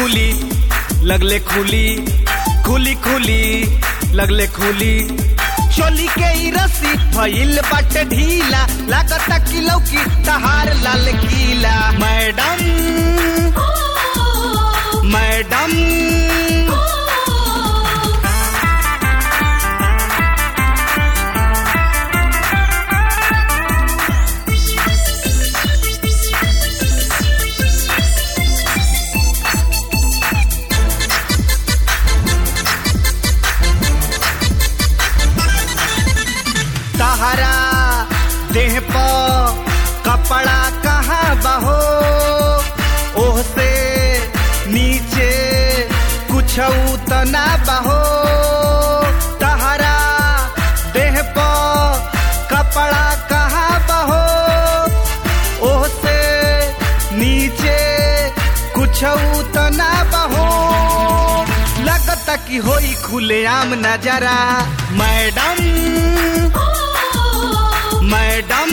खुली लगले खुली खुली खुली लगले खुली चोली के ई रस्सी भइल बाटे ढीला लागता कि लौकी तहार लाल गीला मैडम मैडम तहरा देह पर कपड़ा कहाँ बहो ओह से नीचे कुछ उतना बहो तहरा देह पर कपड़ा कहाँ बहो ओह से नीचे कुछ उतना बहो लगता कि होई खुलेआम नजरा मैडम मैडम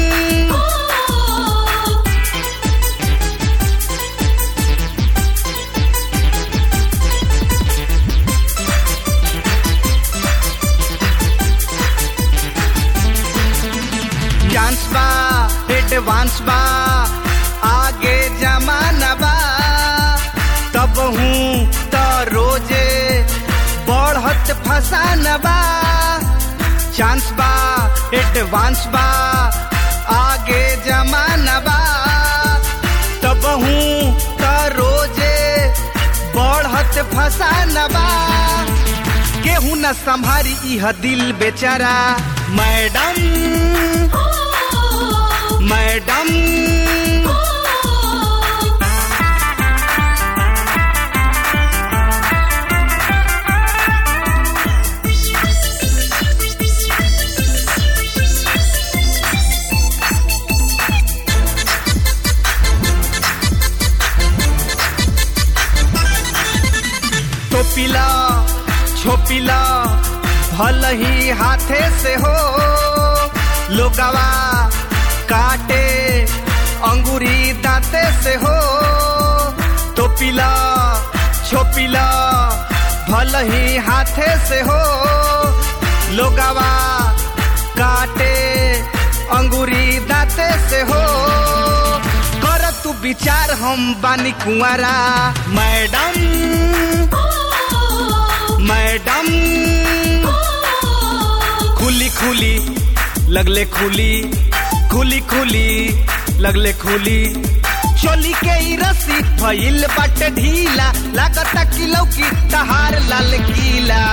डांस बा एडवांस बा आगे जमाना बा तब हूँ तो रोजे बढ़त फसाना बा चांस बा एडवांस बा आगे जमाना बा तब हूँ तो रोजे बढ़त फसाना बा केहू न संभारी इह दिल बेचारा मैडम मैडम टोपिला छोपिला भल ही हाथे से हो लोगवा काटे अंगूरी दांते से हो टोपिला छोपिला भल ही हाथे से हो लोगवा काटे अंगूरी दांते से हो कर तू विचार हम बानी कुंवारा मैडम मैडम खुली खुली लगले खुली खुली खुली लगले खुली चोली के ई रस्सी भइल बाटे ढीला लागता कि लौकी तहार लाल गीला